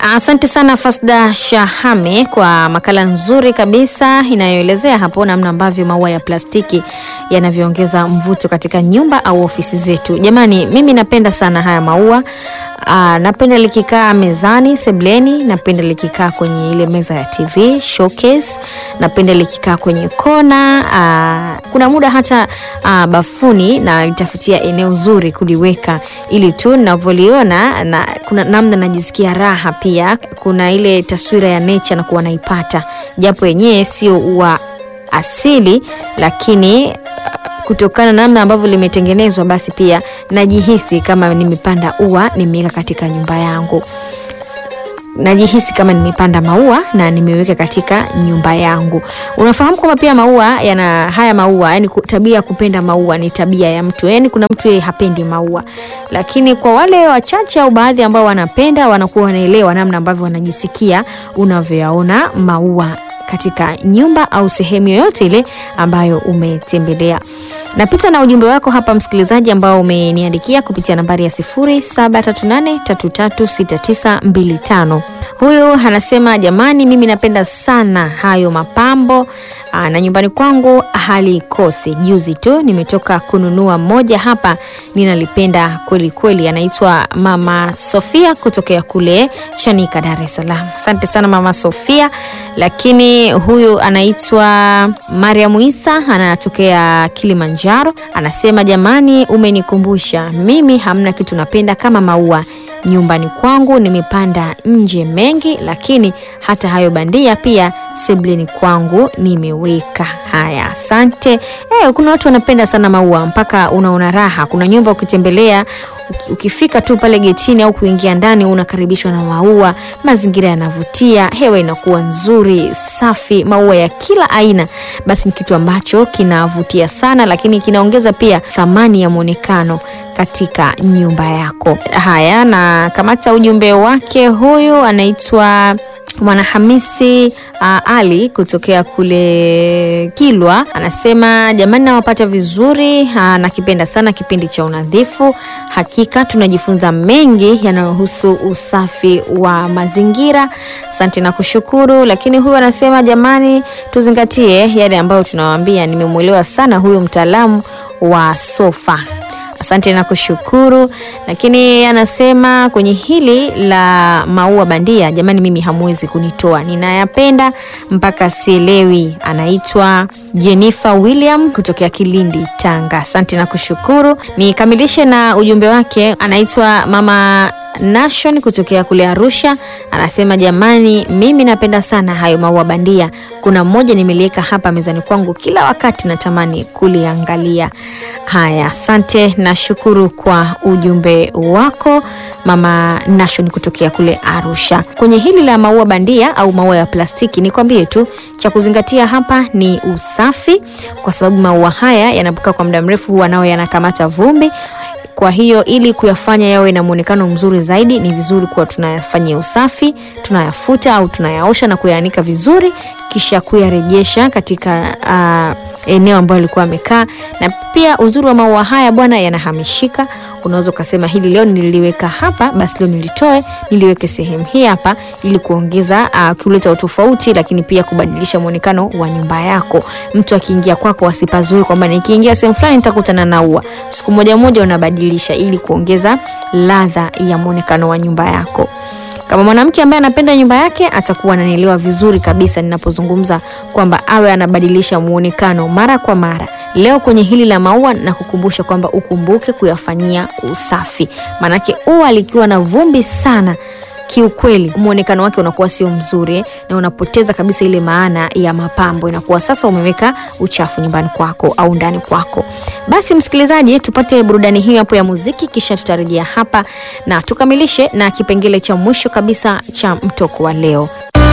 Asante sana Fasda Shahame kwa makala nzuri kabisa inayoelezea hapo namna ambavyo maua ya plastiki yanavyoongeza mvuto katika nyumba au ofisi zetu. Jamani, mimi napenda sana haya maua. Aa, napenda likikaa mezani sebleni, napenda likikaa kwenye ile meza ya TV showcase, napenda likikaa kwenye kona. Aa, kuna muda hata aa, bafuni na litafutia eneo zuri kuliweka, ili tu ninavyoliona na kuna namna najisikia raha. Pia kuna ile taswira ya nature na kuwa naipata, japo yenyewe sio ua asili, lakini kutokana na namna ambavyo limetengenezwa basi pia najihisi kama nimepanda ua nimeweka katika nyumba yangu najihisi kama nimepanda maua na nimeweka katika nyumba yangu unafahamu kwamba pia maua yana haya maua yani tabia ya kupenda maua ni tabia ya mtu yani kuna mtu yeye hapendi maua lakini kwa wale wachache au baadhi ambao wanapenda wanakuwa wanaelewa namna ambavyo wanajisikia unavyoyaona maua katika nyumba au sehemu yoyote ile ambayo umetembelea napita na ujumbe wako hapa msikilizaji ambao umeniandikia kupitia nambari ya 0738336925 huyu anasema jamani mimi napenda sana hayo mapambo Aa, na nyumbani kwangu halikosi juzi tu nimetoka kununua moja hapa ninalipenda kweli kweli anaitwa mama sofia kutokea kule chanika dar es salaam asante sana mama sofia lakini huyu anaitwa mariam isa anatokea kilimanjaro anasema jamani umenikumbusha mimi hamna kitu napenda kama maua nyumbani kwangu nimepanda nje mengi lakini hata hayo bandia pia sebleni kwangu nimeweka haya asante e, kuna watu wanapenda sana maua mpaka unaona raha kuna nyumba ukitembelea ukifika tu pale getini au kuingia ndani unakaribishwa na maua mazingira yanavutia hewa inakuwa nzuri safi maua ya kila aina basi ni kitu ambacho kinavutia sana lakini kinaongeza pia thamani ya mwonekano katika nyumba yako haya na kamata ujumbe wake huyu anaitwa mwanahamisi uh, ali kutokea kule kilwa anasema jamani nawapata vizuri uh, nakipenda sana kipindi cha unadhifu hakika tunajifunza mengi yanayohusu usafi wa mazingira asante na kushukuru lakini huyu anasema jamani tuzingatie yale ambayo tunawambia nimemwelewa sana huyu mtaalamu wa sofa asante na kushukuru lakini anasema kwenye hili la maua bandia jamani mimi hamwezi kunitoa ninayapenda mpaka sielewi anaitwa jennifer william kutokea kilindi tanga asante na kushukuru nikamilishe na ujumbe wake anaitwa mama nation kutokea kule arusha anasema jamani mimi napenda sana hayo maua bandia kuna mmoja nimeliweka hapa mezani kwangu kila wakati natamani kuliangalia haya asante nashukuru kwa ujumbe wako mama nation kutokea kule arusha kwenye hili la maua bandia au maua ya plastiki nikwambie tu cha kuzingatia hapa ni usafi kwa sababu maua haya yanapokaa kwa muda mrefu huwa nao yanakamata vumbi kwa hiyo ili kuyafanya yawe na mwonekano mzuri zaidi ni vizuri kuwa tunayafanyia usafi tunayafuta au tunayaosha na kuyaanika vizuri kisha kuyarejesha katika uh, eneo ambayo alikuwa amekaa na pia uzuri wa maua haya bwana yanahamishika unaweza ukasema hili leo niliweka hapa basi leo nilitoe niliweke sehemu hii hapa ili kuongeza uh, kuleta utofauti lakini pia kubadilisha mwonekano wa nyumba yako mtu akiingia kwako asipazoe kwamba nikiingia sehemu fulani nitakutana na ua siku moja moja unabadilisha ili kuongeza ladha ya mwonekano wa nyumba yako kama mwanamke ambaye anapenda nyumba yake atakuwa ananielewa vizuri kabisa ninapozungumza kwamba awe anabadilisha muonekano mara kwa mara leo kwenye hili la maua na kukumbusha kwamba ukumbuke kuyafanyia usafi maanake ua likiwa na vumbi sana kiukweli mwonekano wake unakuwa sio mzuri na unapoteza kabisa ile maana ya mapambo inakuwa sasa umeweka uchafu nyumbani kwako au ndani kwako basi msikilizaji tupate burudani hiyo hapo ya muziki kisha tutarejea hapa na tukamilishe na kipengele cha mwisho kabisa cha mtoko wa leo